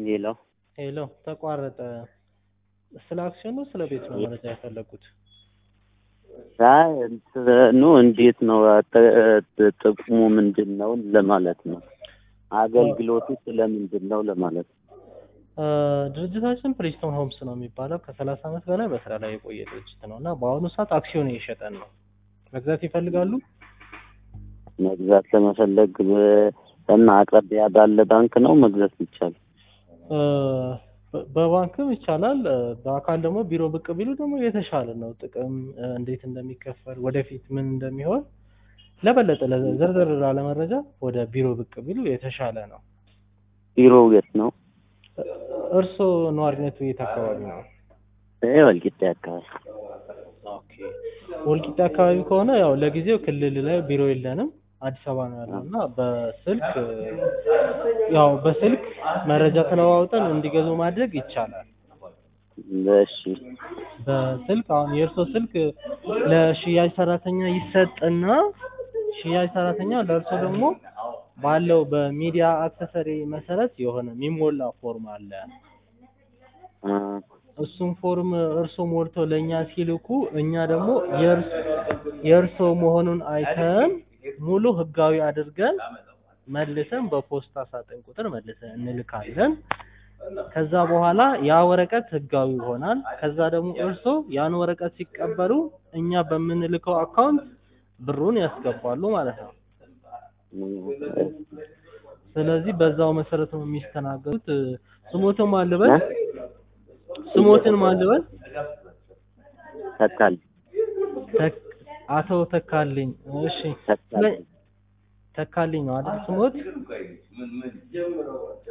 ሄሎ ሄሎ ተቋረጠ። ስለ አክሲዮን ነው ስለ ቤት ነው መረጃ የፈለጉት? አይ እንትኑ እንዴት ነው ጥ- ጥቅሙ ምንድን ነው ለማለት ነው። አገልግሎቱ ስለምንድን ነው ለማለት ነው። እ፣ ድርጅታችን ፕሪስቶን ሆምስ ነው የሚባለው ከሰላሳ ዓመት በላይ በስራ ላይ የቆየ ድርጅት ነው እና በአሁኑ ሰዓት አክሲዮን እየሸጠን ነው። መግዛት ይፈልጋሉ? መግዛት ለመፈለግ በ- እና አቅራቢያ ባለ ባንክ ነው መግዛት ይቻላል። እ፣ በ- በባንክም ይቻላል። እ፣ በአካል ደግሞ ቢሮ ብቅ ቢሉ ደግሞ የተሻለ ነው። ጥቅም እ፣ እንዴት እንደሚከፈል ወደፊት ምን እንደሚሆን ለበለጠ ለ- ዘርዘር ላለ መረጃ ወደ ቢሮ ብቅ ቢሉ የተሻለ ነው። ቢሮው የት ነው? እ፣ እርስዎ ነዋሪነቱ የት አካባቢ ነው? ይሄ ወልቂጤ አካባቢ። ኦኬ ወልቂጤ አካባቢ ከሆነ ያው ለጊዜው ክልል ላይ ቢሮ የለንም፣ አዲስ አበባ ነው ያለው እና በስልክ ያው በስልክ መረጃ ተለዋውጠን እንዲገዙ ማድረግ ይቻላል። እሺ በስልክ አሁን የእርሶ ስልክ ለሽያጭ ሰራተኛ ይሰጥና ሽያጭ ሰራተኛ ለእርሶ ደግሞ ባለው በሚዲያ አክሰሰሪ መሰረት የሆነ የሚሞላ ፎርም አለ። አ፣ እሱም ፎርም እርሶ ሞልተው ለእኛ ሲልኩ እኛ ደግሞ የእርስ- የእርሶ መሆኑን አይተን ሙሉ ህጋዊ አድርገን መልሰን በፖስታ ሳጥን ቁጥር መልሰን እንልካለን። ከዛ በኋላ ያ ወረቀት ህጋዊ ይሆናል። ከዛ ደግሞ እርሶ ያን ወረቀት ሲቀበሉ እኛ በምንልከው አካውንት ብሩን ያስገባሉ ማለት ነው። ስለዚህ በዛው መሰረት ነው የሚስተናገዱት። ስሞትን ማልበል ስሞትን ማልበል ተካል ተክ- አቶ ተካልኝ። እሺ ተካል ተካልኝ ነው አይደል ስሞት?